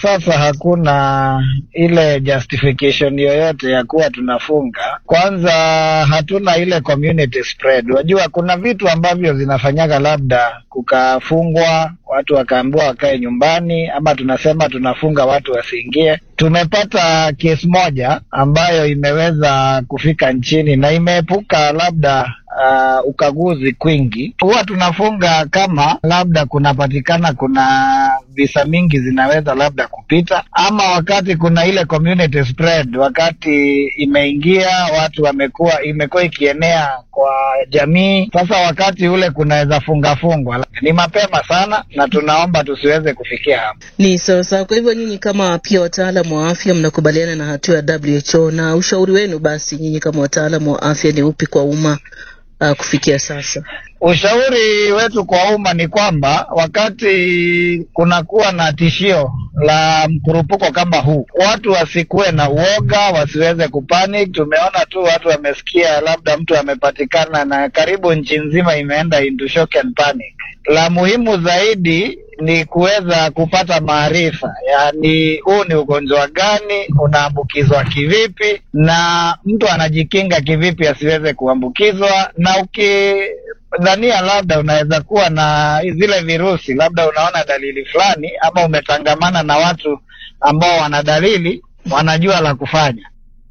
sasa hakuna ile justification yoyote ya kuwa tunafunga. Kwanza hatuna ile community spread. Wajua kuna vitu ambavyo zinafanyaga labda kukafungwa watu wakaambiwa wakae nyumbani, ama tunasema tunafunga watu wasiingie. Tumepata kesi moja ambayo imeweza kufika nchini na imeepuka labda uh, ukaguzi kwingi. Huwa tunafunga kama labda kunapatikana kuna visa mingi zinaweza labda kupita, ama wakati kuna ile community spread, wakati imeingia watu wamekuwa imekuwa ikienea kwa jamii. Sasa wakati ule kunaweza funga fungwa, ni mapema sana, na tunaomba tusiweze kufikia hapo. Ni sawa sawa. Kwa hivyo nyinyi kama pia wataalamu wa afya mnakubaliana na hatua ya WHO, na ushauri wenu basi nyinyi kama wataalamu wa afya ni upi kwa umma uh, kufikia sasa? Ushauri wetu kwa umma ni kwamba wakati kunakuwa na tishio la mkurupuko kama huu, watu wasikuwe na uoga, wasiweze kupanic. Tumeona tu watu wamesikia labda mtu amepatikana, na karibu nchi nzima imeenda into shock and panic. La muhimu zaidi ni kuweza kupata maarifa, yaani huu ni ugonjwa gani, unaambukizwa kivipi, na mtu anajikinga kivipi asiweze kuambukizwa, na ukidhania labda unaweza kuwa na zile virusi, labda unaona dalili fulani, ama umetangamana na watu ambao wana dalili, wanajua la kufanya.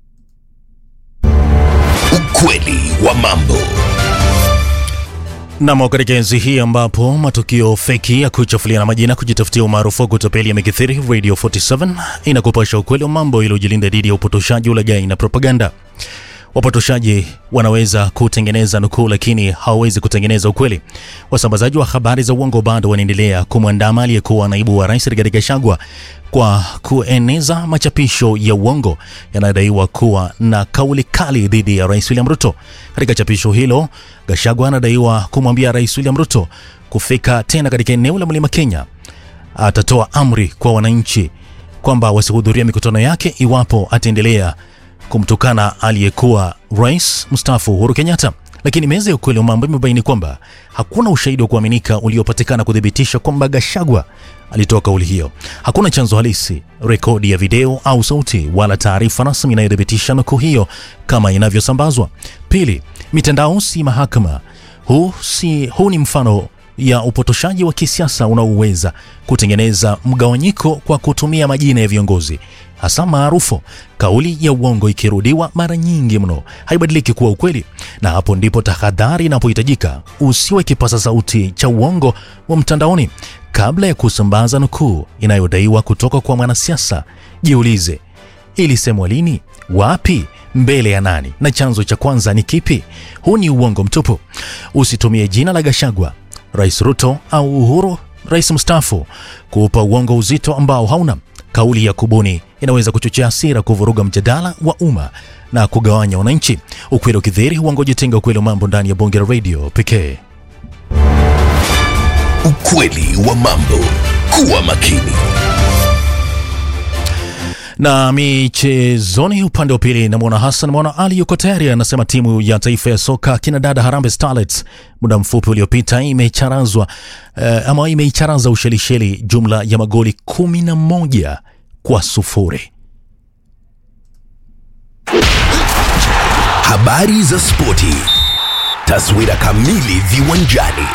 Ukweli wa mambo. Nam, katika enzi hii ambapo matukio feki ya kuchafuliana majina, kujitafutia umaarufu wa kutapeli yamekithiri, Radio 47 inakupasha ukweli wa mambo ili ujilinda dhidi ya upotoshaji, ulaghai na propaganda. Wapotoshaji wanaweza kutengeneza nukuu, lakini hawawezi kutengeneza ukweli. Wasambazaji wa habari za uongo bado wanaendelea kumwandama aliyekuwa naibu wa rais Rigathi Gachagua kwa kueneza machapisho ya uongo yanayodaiwa kuwa na kauli kali dhidi ya rais William Ruto. Katika chapisho hilo, Gachagua anadaiwa kumwambia rais William Ruto kufika tena katika eneo la Mlima Kenya. Atatoa amri kwa wananchi kwamba wasihudhuria mikutano yake iwapo ataendelea kumtukana aliyekuwa rais mstaafu Uhuru Kenyatta. Lakini meza ya ukweli wa mambo imebaini kwamba hakuna ushahidi wa kuaminika uliopatikana kuthibitisha kwamba Gachagua alitoa kauli hiyo. Hakuna chanzo halisi, rekodi ya video au sauti, wala taarifa rasmi inayothibitisha nukuu hiyo kama inavyosambazwa. Pili, mitandao si mahakama. Huu, si, huu ni mfano ya upotoshaji wa kisiasa unaoweza kutengeneza mgawanyiko kwa kutumia majina ya viongozi hasa maarufu. Kauli ya uongo ikirudiwa mara nyingi mno haibadiliki kuwa ukweli, na hapo ndipo tahadhari inapohitajika. Usiwe kipaza sauti cha uongo wa mtandaoni. Kabla ya kusambaza nukuu inayodaiwa kutoka kwa mwanasiasa, jiulize, ilisemwa lini, wapi, mbele ya nani, na chanzo cha kwanza ni kipi? Huu ni uongo mtupu. Usitumie jina la Gachagua, Rais Ruto au Uhuru, rais mstaafu, kuupa uongo uzito ambao hauna. Kauli ya kubuni inaweza kuchochea hasira, kuvuruga mjadala wa umma na kugawanya wananchi. Ukweli ukidhihiri, uongo jitenga. Ukweli wa mambo ndani ya Bonge la Radio pekee. Ukweli wa mambo. Kuwa makini. Na michezoni, upande wa pili, namwona Hassan Mwana Ali yuko tayari, anasema timu ya taifa ya soka kina dada Harambee Starlets muda mfupi uliopita imecharazwa uh, ama imeicharaza Ushelisheli jumla ya magoli kumi na moja kwa sufuri. Habari za spoti, taswira kamili viwanjani.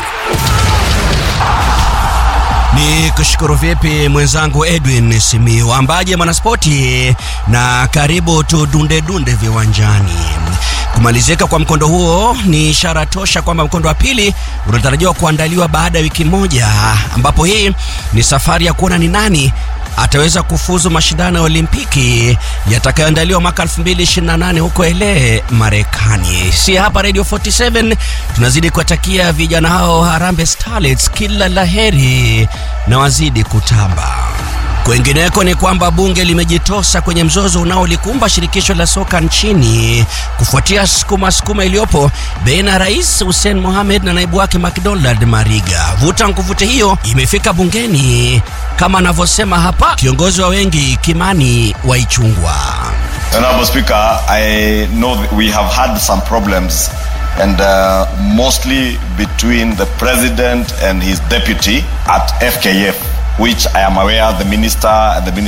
Ni kushukuru vipi mwenzangu Edwin Simiu, ambaje mwanaspoti, na karibu tudunde dunde viwanjani. Kumalizika kwa mkondo huo ni ishara tosha kwamba mkondo wa pili unatarajiwa kuandaliwa baada ya wiki moja, ambapo hii ni safari ya kuona ni nani ataweza kufuzu mashindano ya Olimpiki yatakayoandaliwa mwaka 2028 huko LA Marekani. Si hapa Radio 47 tunazidi kuwatakia vijana hao Harambee Starlets kila laheri na wazidi kutamba. Kwengineko ni kwamba bunge limejitosa kwenye mzozo unaolikumba shirikisho la soka nchini kufuatia sukuma sukuma iliyopo baina ya Rais Hussein Mohamed na naibu wake McDonald Mariga. Vuta nkuvute hiyo imefika bungeni kama anavyosema hapa kiongozi wa wengi Kimani Waichungwa. Honorable Speaker, I know that we have had some problems and uh, mostly between the president and his deputy at FKF which I am aware the minister and the minister